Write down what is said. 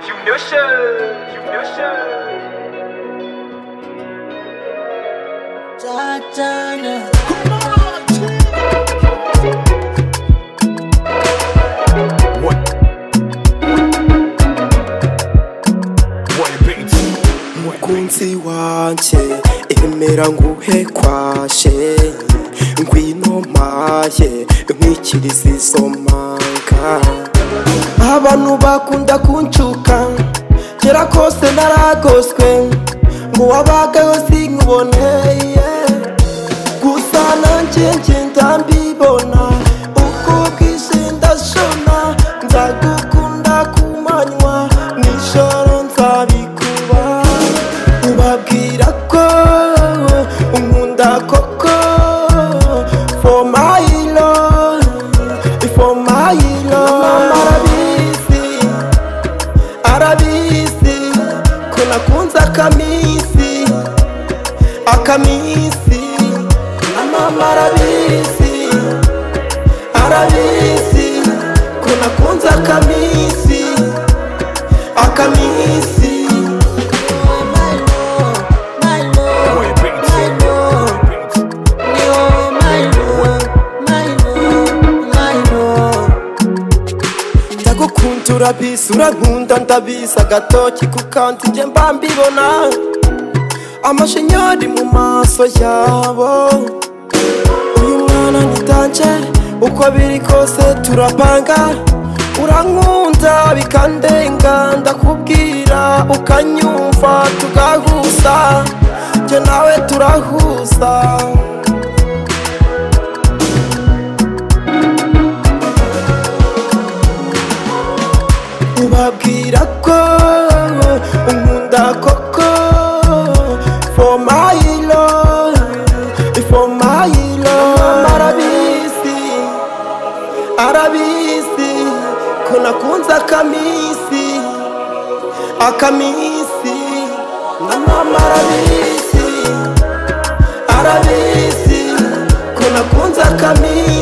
humiliation, humiliation. Tatiana. What? What beats? umukunzi wanjye emera nguhe kwashe ngwino mpaye nkwikiriza izo manga abantu bakunda kunshuka kera kose naragoswe ngo wabagaho sinkuboneye gusa nanjye ngenda mbibona uko bwije ndashona nzagukunda ku manywa nijoro nzabikuba ubabwira ko unkunda koko for my love for my love arabizi arabizi ko nakunze akamisi akamisi na mama arabizi arabizi ko nakunze akamisi akamisi My love, my love, What beats? my love. What beats? You're my love, my love, my love. ndagukunda urabizi urankunda ndabizi agatoki ku kandi njye mba mbibona amashinyari mu maso yabo uyu mwana ni danger uko biri kose turapanga urankunda bikandenga ndakubwira ukanyumva tugahuza njye nawe turahuza ubabwira ko unkunda koko for my love for my love arabizi arabizi ko nakunze akamisi akamisi na mama arabizi arabizi ko nakunze akamisi